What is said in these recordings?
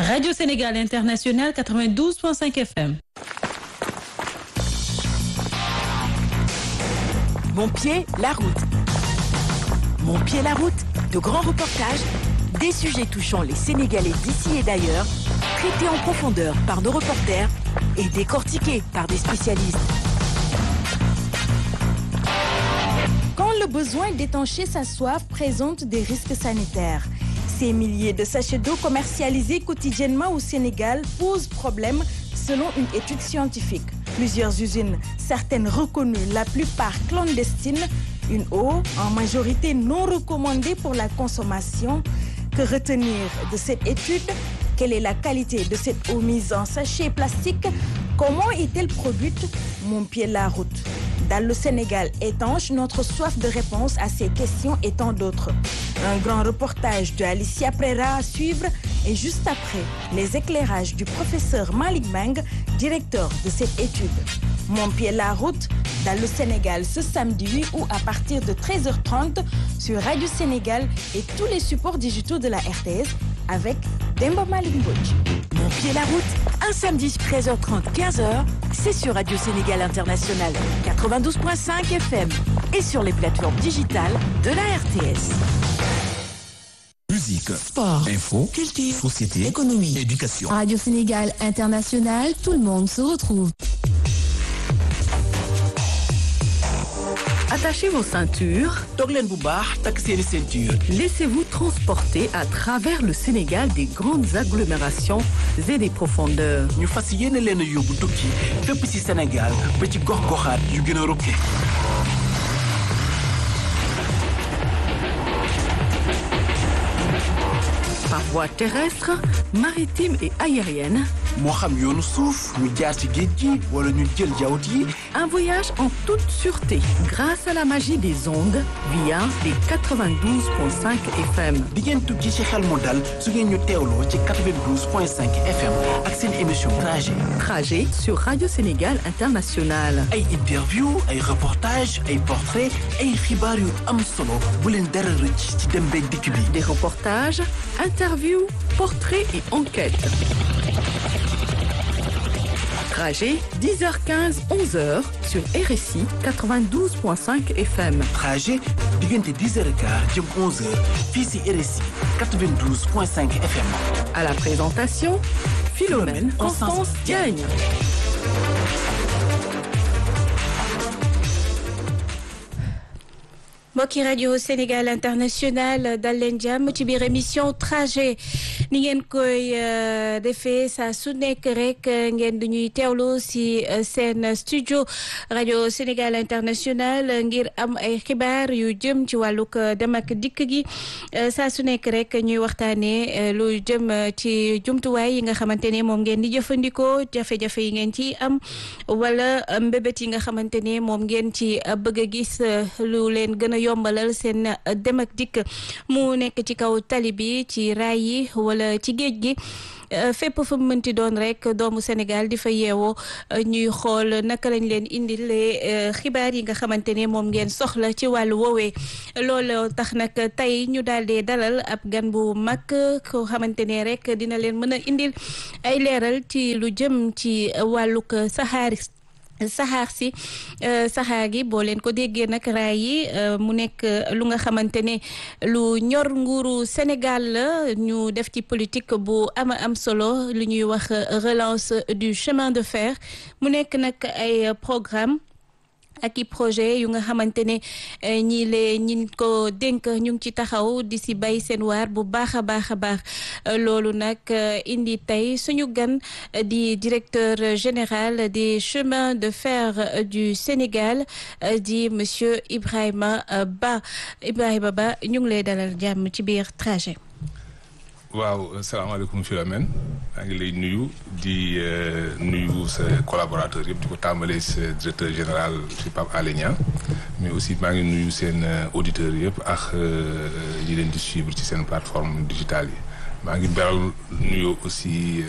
Radio Sénégal International 92.5 FM. Mon pied, la route. Mon pied, la route. De grands reportages, des sujets touchant les Sénégalais d'ici et d'ailleurs, traités en profondeur par nos reporters et décortiqués par des spécialistes. Quand le besoin d'étancher sa soif présente des risques sanitaires, ces milliers de sachets d'eau commercialisés quotidiennement au Sénégal posent problème selon une étude scientifique. Plusieurs usines, certaines reconnues, la plupart clandestines, une eau en majorité non recommandée pour la consommation. Que retenir de cette étude Quelle est la qualité de cette eau mise en sachet plastique Comment est-elle produite Mon pied la route. Dans le Sénégal étanche, notre soif de réponse à ces questions et tant d'autres. Un grand reportage de Alicia Prera à suivre et juste après, les éclairages du professeur Malik Bang, directeur de cette étude. Mon pied la route dans le Sénégal ce samedi 8 août à partir de 13h30 sur Radio Sénégal et tous les supports digitaux de la RTS avec Demba Malik Mbodj. Mon pied, la route, un samedi 13h30, 15h, c'est sur Radio Sénégal International 92.5 FM et sur les plateformes digitales de la RTS. Musique, Sport, info, culture, société, économie, éducation. Radio Sénégal International, tout le monde se retrouve. Attachez vos ceintures. toog leen bu baax takk seeni ceinture. Laissez-vous transporter à travers le Sénégal des grandes agglomérations et des profondeurs. ñu fas yéene leen a yóbbu tukki fépp ci Sénégal ba ci gox-goxaat yu gën a rukke. Par voie terrestre, maritime et aérienne, moo xam yoonu suuf ñu jaar ci géej gi wala ñu jël jawut yi un voyage en toute sûreté grâce à la magie des ondes via les 92.5 FM. di ngeen tukki ci xel mu dal su ngeen ñu teewloo ci 92.5 FM ak seen émission trajet. Trajet sur Radio Sénégal International. ay interview ay reportage ay portrait ay xibaar yu am solo bu leen dara rëcc ci dem beeg dikk bi. Des reportages, interviews, portraits et enquêtes. Trajet 10h15, 11h sur RSI 92.5 FM. trajet diggante 10h15 jëm 11h fii ci RSI 92.5 FM. À la présentation, Philomène Constance Diagne. mbokki rajo Sénégal international dal leen jàmm ci biir émission trajet ni ngeen koy defee saa su nekk rek ngeen di ñuy teewlu si seen studio rajo Sénégal international ngir am ay xibaar yu jëm ci wàllug dem ak dikk gi saa su nekk rek ñuy waxtaanee lu jëm ci jumtuwaay yi nga xamante ne moom ngeen di jëfandikoo jafe-jafe yi ngeen ci am wala mbébét yi nga xamante ne moom ngeen ci bëgg a gis lu leen gën a yombalal seen dem ak dikk mu nekk ci kaw tali bi ci raay yi wala ci géej gi fépp fa mu mënti doon rek doomu Sénégal di fa yeewoo ñuy xool naka lañ leen indilee xibaar yi nga xamante ne moom ngeen soxla ci wàllu woowee loolu tax nag tey ñu daal di dalal ab gan bu mag koo xamante ne rek dina leen mën a indil ay leeral ci lu jëm ci wàllug saxaar saxaar si saxaar gi boo leen ko déggee nag raay yi mu nekk lu nga xamante ne lu ñor nguuru Sénégal la ñu def ci politique bu ama am solo lu ñuy wax relance du chemin de fer mu nekk nag ay programme ak i projet yu nga xamante ne ñii lee ñin ko dénk ñu ngi ci taxaw di si bay seen waar bu baax a baax a baax loolu nag indi tey suñu gan di directeur général des chemins de fer du Sénégal di monsieur Ibrahima Ba Ibrahima Ba ñu ngi lay dalal jàmm ci biir trajet. waaw salaamaaleykum Philomène maa ngi lay nuyu di nuyu sa collaborateur yëpp di ko tàmbalee sa directeur général ci Pape Alé Niang mais aussi maa ngi nuyu seen auditeurs yëpp ak ñi leen di suivre ci seen plateforme digitale yi maa ngi beral nuyu aussi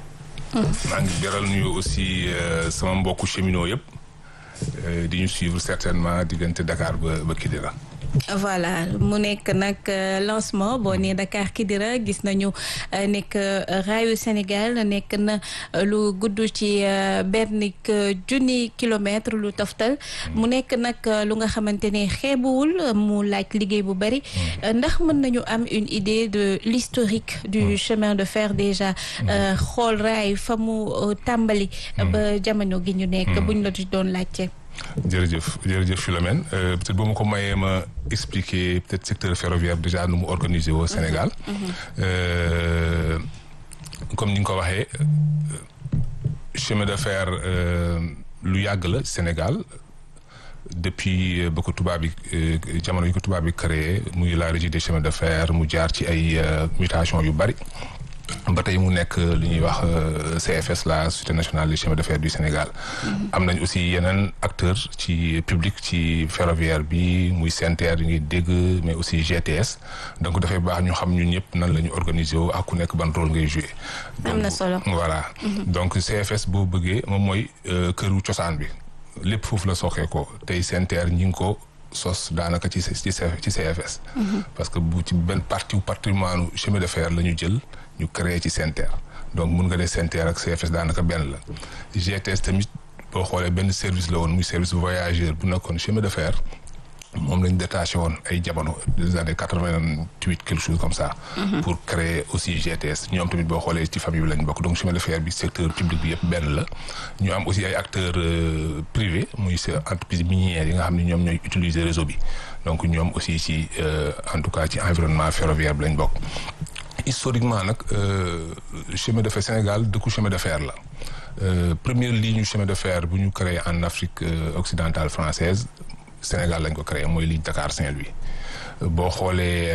maa ngi beral nuyu aussi sama mbokku cheminot yëpp di ñu suivre certainement diggante Dakar ba ba Kidira voilà mu nekk nag lancement boo nee Dakar Kidira gis nañu nekk raayu Sénégal nekk na lu gudd ci benn junni kilomètre lu toftal mu nekk nag lu nga xamante ne xeebuwul mu laaj liggéey bu bari ndax mën nañu am une idée de l'historique du chemin de fer déjà xool raay fa mu tàmbali ba jamono gi ñu nekk buñ la doon laajte jërëjëf jërëjëf Philomène peut-être boo ma ko mayee ma expliquer peut-être secteur ferroviaire déjà nu mu organisé au Sénégal comme ni nga ko waxee chemin de fer lu yàgg la Sénégal depuis ba ko tubaab bi jamono yi ko tubaab bi créé muy la régie des chemins de fer mu jaar ci ay mutation yu bari ba tey mu nekk li ñuy wax CFS la société nationale des chemins de fer du Sénégal. am nañ aussi yeneen acteurs ci public ci ferroviaire bi muy SENTER yi ngi dégg mais aussi GTS donc dafay baax ñu xam ñun ñëpp nan la ñu organiser wu ak ku nekk ban rôle ngay jouer. am na solo voilà donc CFS boo bëggee moom mooy këru cosaan bi lépp foofu la soxee ko tey SENTER ñi ngi ko. sos daanaka ci ci ci CFS. parce que bu ci benn partie patrimoine chemin de fer la ñu jël ñu créé ci SENTER donc mun nga dee SENTER ak CFS daanaka benn la GTS tamit boo xoolee benn service la woon muy service voyageur bu nekkoon chemin de fer moom lañ détaché woon ay jamono des années quatre-vingt-huit quelque chose comme ça. pour créer aussi GTS ñoom tamit boo xoolee ci famille bi lañ bokk donc chemin de fer bi secteur public bi yëpp benn la. ñu am aussi ay acteurs privés muy entreprise minière yi nga xam ne ñoom ñooy utiliser réseau bi donc ñoom aussi ci en tout cas ci environnement ferroviaire bi lañ bokk. historiquement nag chemin de fer Sénégal dëkku chemin de fer la première ligne chemin de fer bu ñu créé en Afrique occidentale française Sénégal lañ ko créé mooy ligne Dakar Saint-Louis boo xoolee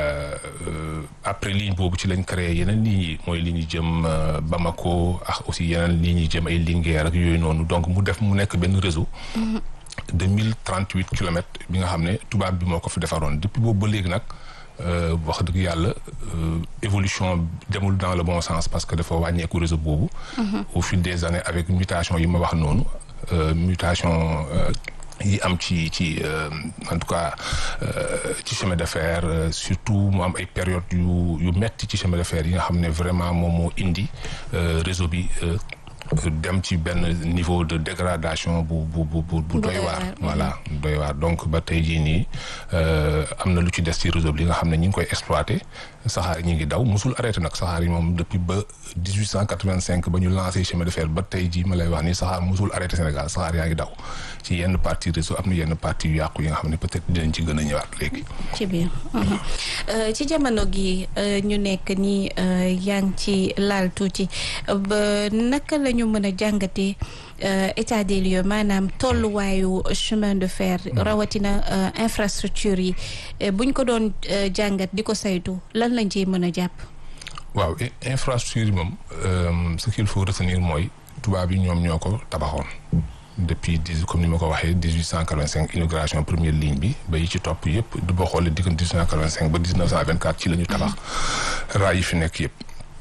après ligne boobu ci lañ créé yeneen lignes yi mooy ligne yi jëm Bamako ak aussi yeneen lignes yi jëm ay Linguère ak yooyu noonu donc mu def mu nekk benn réseau. de mille trente huit kilomètres bi nga xam ne tubaab bi moo ko fi defaroon depuis boobu ba léegi nag. wax dëgg yàlla évolution demul dans le bon sens parce que dafa wàññeeku réseau boobu. au fil des années avec mutation yi ma wax noonu mutation yi am ci ci en tout cas ci chemin de fer surtout mu am ay période yu yu metti ci chemin de fer yi nga xam ne vraiment moom moo indi réseau bi. dem ci benn niveau de dégradation bu bu bu bu doy waar voilà doy waar donc ba tey jii nii am na lu ci des ci réseau bi li nga xam ne ñi ngi koy exploité saxaar yi ñi ngi daw musul arrêté nag saxaar yi moom depuis ba dix huit cent quatre vingt cinq ba ñu lancé chemin de fer ba tey jii ma lay wax nii saxaar musul arrêté Sénégal saxaar yaa ngi daw ci yenn partie réseau am na yenn partie yu yàqu yi nga xam ne peut-être dinañ ci gën a ñëwaat léegi. ci biir ci jamono gi ñu nekk nii yaa ngi ci laal tuuti ba naka la ñu mën a jàngatee état des lieux maanaam tolluwaayu chemin de fer rawatina infrastructure yi buñ ko doon jàngat di ko saytu lan lañ ciy mën a jàpp. waaw infrastructure yi moom ce qu'il faut retenir mooy tubaab yi ñoom ñoo ko tabaxoon. depuis dix comme ni ma ko waxee dix huit cent quatre-vingt cinq inauguration première ligne bi ba yi ci topp yëpp du boo xoolee diggante dix huit cent quatre-vingt cinq ba dix neuf cent vingt quatre ci la ñu tabax raay yi fi nekk yëpp.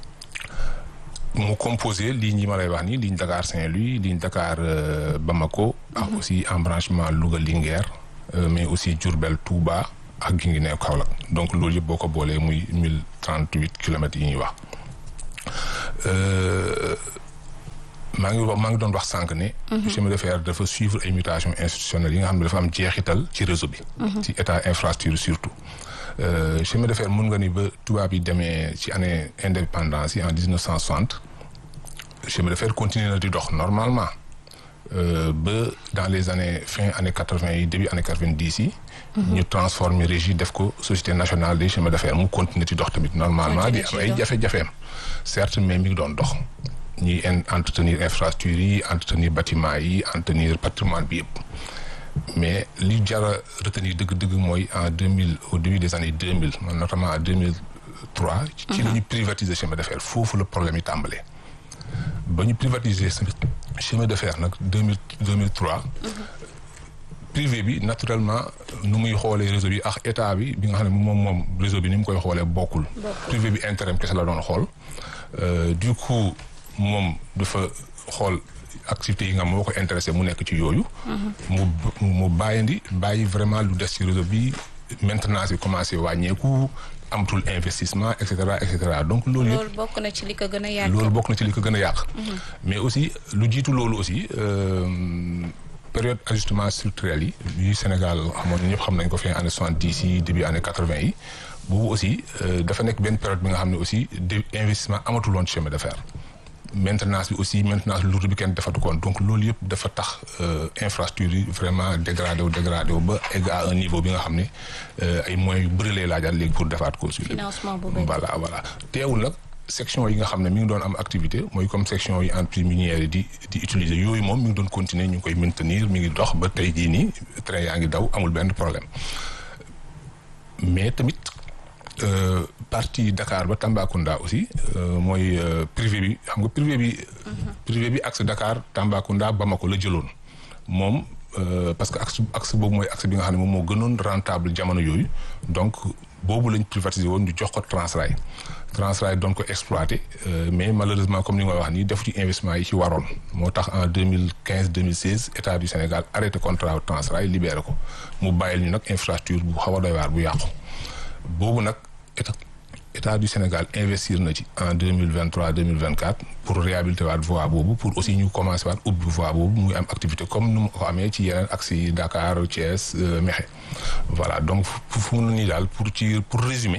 mu composé ligne yi ma lay wax nii ligne Dakar Saint-Louis ligne Dakar Bamako. ak aussi embranchement Louga Linguère mais aussi Diourbel Touba ak Guinguinéo Kaolack donc loolu yëpp boo ko boolee muy mille trente huit kilomètres yi ñuy wax. maa ngi wax maa ngi doon wax sànq ne. chemin de fer dafa suivre ay mutations institutionnelles yi nga xam ne dafa am jeexital ci réseau bi. ci état infrastructure surtout. chemin de fer mun nga ni ba tubaab yi demee ci année indépendance yi en dix neuf cent soixante chemin de fer continue na di dox normalement ba dans les années fin année quatre vingt yi début année quatre vingt dix yi. ñu transformer régie def ko société nationale des chemins de fer mu continuer di dox tamit normalement di am ay jafe-jafeem certes mais mi ngi doon dox. ñuy entretenir infrastructure yi entretenir bâtiment yi entretenir patrimoine bi yëpp mais li jar a retenir dëgg-dëgg mooy en deux mille au début des années deux mille notamment en deux mille trois. ci la ñu privatiser chemin de fer foofu la problème yi tàmbalee. ba ñu privatiser chemin de fer nag deux mille deux mille trois. privé bi naturellement nu muy xoolee réseau bi ak état bi bi nga xam ne moom moom réseau bi ni mu koy xoolee bokkul. privé bi intérêt kese la doon xool du coup. moom dafa xool activités yi nga moo ko intéressé mu nekk ci yooyu. mu mu bàyyandi bàyyi vraiment lu des ci réseau bi maintenance bi commencé wàññeeku amatul investissement et cetera et cetera donc loolu yëpp loolu bokk na ci li ko gën a yàq. loolu bokk na ci li ko gën a yàq. mais aussi lu jiitu loolu aussi période ajustement structurel yi yu Sénégal xamoon ñëpp xam nañ ko fi année soixante dix yi début année quatre vingt yi boobu aussi dafa nekk benn période bi nga xam ne aussi de investissement amatul woon chemin de fer. maintenance bi aussi maintenance lourde bi kenn defatu koon donc loolu yëpp dafa tax infrastructure yi vraiment dégradé wu dégradé wu ba egg à un niveau bi nga xam ne ay moyens yu bëri lay laajaat léegi pour defaat ko. financement bu bëri voilà voilà teewul nag. section yi nga xam ne mi ngi doon am activité mooy comme section yi entreprise minière yi di di utiliser yooyu moom mi ngi doon continuer ñu ngi koy maintenir mi ngi dox ba tey jii nii train yaa ngi daw amul benn problème mais tamit partie Dakar ba Tambacounda aussi mooy privé bi xam nga privé bi. privé bi axe Dakar Tambacounda Bamako la jëloon moom parce que axe axe boobu mooy axe bi nga xam ne moom moo gënoon rentable jamono yooyu donc boobu lañ privatiser woon ñu jox ko Transrail. Transrail doon ko exploité mais malheureusement comme ni nga wax nii def ci investissement yi ci waroon moo tax en deux mille quinze deux mille seize état du Sénégal arrêté contrat Transrail libéré ko mu bàyyil ñu nag infrastructure bu xaw a doy waar bu yàqu. boobu nag état état du Sénégal investir na ci en deux mille vingt trois deux mille vingt quatre pour réhabiliter waat voie boobu pour aussi ñu commencé waat ubbi voie boobu muy am activité comme nu mu ko amee ci yeneen axes yi Dakar Thiès Mékhé voilà donc fu mu ne nii daal pour ci pour résumer.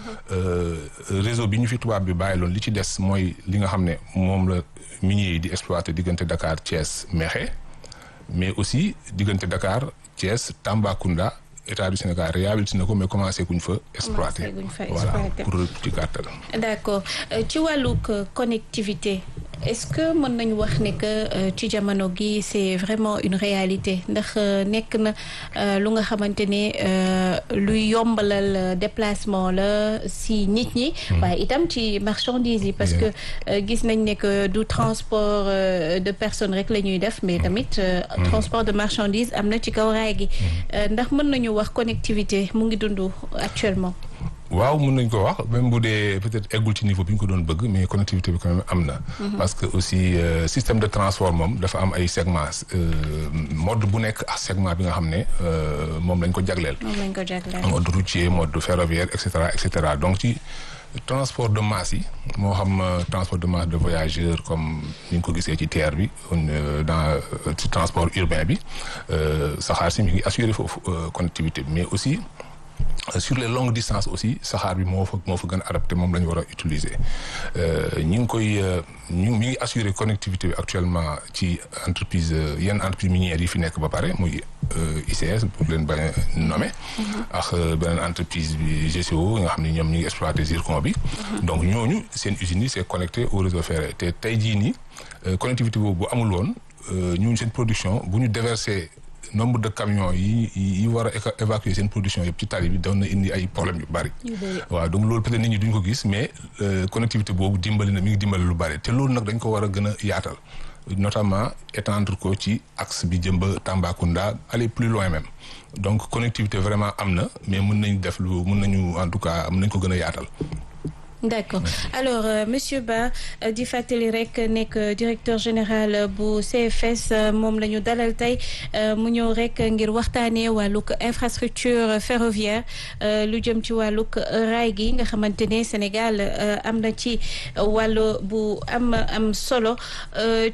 réseau bi ñu fi tubaab bi bàyyi loon li ci des mooy li nga xam ne moom la minier yi di exploiter diggante Dakar Thiès Mékhé mais aussi diggante Dakar Thiès Tambacounda. état du Sénégal réhabilité na ko mais commencé guñ fa exploiter voilà pour ci gàttal d'accord ci wàllug connectivité est-ce que mën nañu wax ne que ci jamono gi c'est vraiment une réalité ndax nekk na lu nga xamante ne luy yombalal déplacement la si nit ñi waaye itam ci marchandises yi parce que gis nañ ne que du transport de personnes rek la ñuy def mais tamit transport de marchandises am na ci kaw raay gi ndax mën nañu wax connectivité mu ngi dund actuellement waaw mën nañ ko wax même bu dee peut-être eggul ci niveau bi ñu ko doon bëgg mais connectivité bi quand même am na. parce que aussi système de transport moom dafa am ay segments mode bu nekk ak segment bi nga xam ne moom lañ ko jagleel. moom lañ ko jagleel mode routier mode ferroviaire et cetera et cetera donc ci transport de masse yi moo xam transport de masse de voyageurs comme ni ñu ko gisee ci terre bi dans ci transport urbain bi saxaar si mi ngi assurer foofu connectivité bi mais aussi. sur les longues distances aussi saxaar bi moo fa moo fa gën a adapté moom la ñu war a utiliser ñi ngi koy ñu mi ngi assurer connectivité bi actuellement ci entreprise yenn entreprise minières yi fi nekk ba pare muy ICS pour leen bañ a nommer ak beneen entreprise bi GCO nga xam ne ñoom ñu ngi exploiter zircon bi donc ñooñu seen usines yi c'est connecté au réseau ferré te tey jii nii connectivité boobu bu amul woon ñooñu seen production bu ñu déverser nombre de camions yi yi war a évacuer seen production yëpp ci tali bi doon na indi ay problèmes yu bari. waaw donc loolu peut-être nit ñi duñ ko gis mais connectivité boobu dimbali na mi ngi dimbali lu bari te loolu nag dañ ko war a gën a yaatal notamment étendre ko ci axe bi jëm ba Tambacounda aller plus loin même donc connectivité vraiment am na mais mën nañ def lu mën nañu en tout cas mën nañ ko gën a yaatal. d'accord alors euh, monsieur Ba euh, di fàttali rek nekk directeur général bu CFS moom la ñu dalal tey mu ñëw rek ngir waxtaanee wàllug infrastructure ferroviaire lu jëm ci wàllug raay gi nga xamante ne Sénégal am na ci wàllu bu am am solo